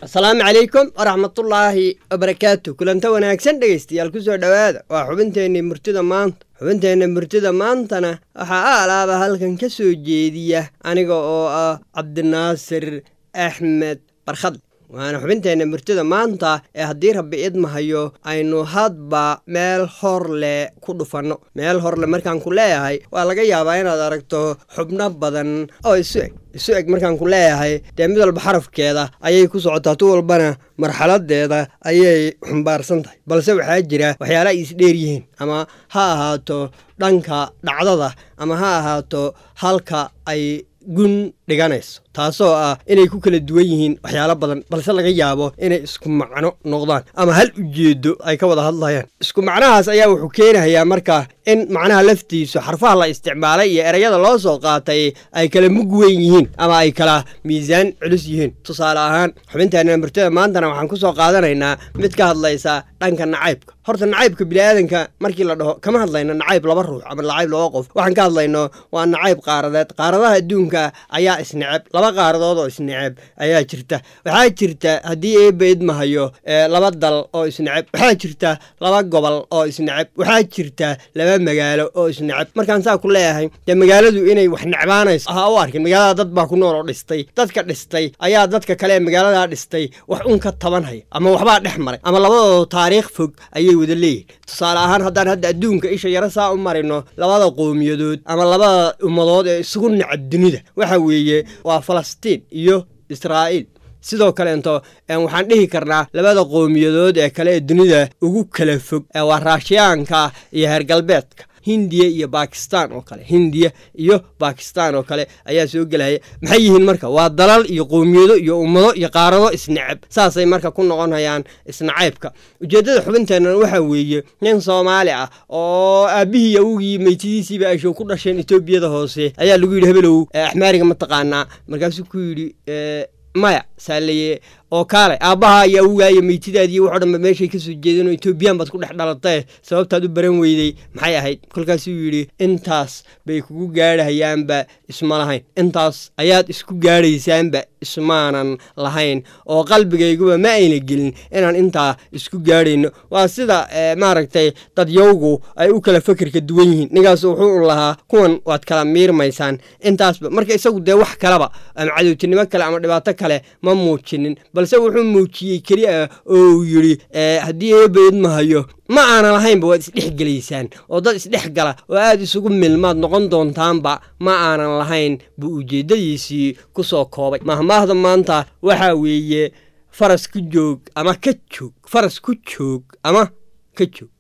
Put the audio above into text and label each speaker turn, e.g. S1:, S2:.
S1: asalaamu calaykum waraxmatullaahi wabarakaatu kulanta wanaagsan dhegaystayaal ku soo dhowaada waa xubinteenni murtida maanta xubinteenna murtida maantana waxaa a alaaba halkan ka soo jeediya aniga oo ah cabdinaasir axmed barkhadle waana xubinteenna murtida maanta ee haddii rabbi idmahayo aynu hadba meel hor leh ku dhufanno meel horle markaan ku leeyahay waa laga yaabaa inaad aragto xubno badan oo isu eg isu eg markaan ku leeyahay dee mid walba xarafkeeda ayay ku socotaa tu walbana marxaladeeda ayay xumbaarsan tahay balse waxaa jira waxyaala ay isdheer yihiin ama ha ahaato dhanka dhacdada ama ha ahaato halka ay gun dhiganayso taasoo ah inay ku kala duwan yihiin waxyaalo badan balse laga yaabo inay isku macno noqdaan ama hal ujeedo ay ka wada hadlayaan isku macnahaas ayaa wuxuu keenayaa marka in macnaha laftiisu xarfaha la isticmaalay iyo ereyada loo soo qaatay ay kala mug weyn yihiin ama ay kala miisaan culus yihiin tusaale ahaan xubinteena murtada maantana waxaan ku soo qaadanaynaa mid ka hadlaysa dhanka nacaybka horta nacaybka biniaadanka markii la dhaho kama hadlayno nacayb laba ruux ama nacayb laba qof waxaan ka hadlayno waa nacayb qaaradeed qaaradaha adduunka ayaa isneceb laba qaaradood oo isneceb ayaa jirta waxaa jirta haddii eeba idmahayo laba dal oo isneceb waxaa jirta laba gobol oo isneceb waxaa jirta laba magaalo oo isneceb markaan saa ku leeyahay dee magaaladu inay wax necbaanayso ha u arkin magaalada dad baa ku nool oo dhistay dadka dhistay ayaa dadka kale ee magaaladaa dhistay wax un ka tabanhaya ama waxbaa dhex maray ama labadooda taariikh fog ayay wada leeyihin tusaale ahaan haddaan hadda adduunka isha yaro saa u marino labada qowmiyadood ama labada ummadood ee isugu necab dunida waxa weeye waa falastiin iyo israa'iil sidoo kaleento waxaan dhihi karnaa labada qowmiyadood ee kale ee dunida ugu kala fog waa raashiyaanka iyo heer galbeedka hindiya iyo bakistan oo kale hindiya iyo bakistan oo kale ayaa soo gelaya maxay yihiin marka waa dalal iyo qowmiyado iyo ummado iyo qaarado isneceb saasay marka ku noqonayaan isnacaybka ujeeddada xubinteennan waxaa weeye nin soomaali ah oo aabbihii awogii meytidiisiiba ashow ku dhasheen etoobiyada hoose ayaa lagu yidhi hebelow axmaariga ma taqaanaa markaasuu ku yidhi maya saalaye oo kaale aabbaha iyo awogaayo meytidaadiiyo waxoo dhanba meeshay kasoo jeedeen oo etoobiyaan baad ku dhex dhalatee sababtaad u baran weydey maxay ahayd kolkaasuu yidhi intaas bay kugu gaadhahayaanba isma lahayn intaas ayaad isku gaadhaysaanba ismaanan lahayn oo qalbigayguba ma ayna gelin inaan intaa isku gaadhayno waa sida maaragtay dadyowgu ay u kala fakerka duwan yihiin ninkaas wuxuu lahaa kuwan waad kala miirmaysaan intaasba marka isagu dee wax kaleba ama cadowtinimo kale ama dhibaato kale ma muujinin balse wuxuu muujiyey keli ah oo uu yidhi haddii eeba idmahayo ma aanan lahaynba waad isdhexgelaysaan oo dad isdhex gala oo aad isugu milmaad noqon doontaanba ma aanan lahayn buu ujeeddadiisii ku soo koobay mahmaahda maanta waxaa weeye faras ku joog ama ka joog faras ku joog ama ka joog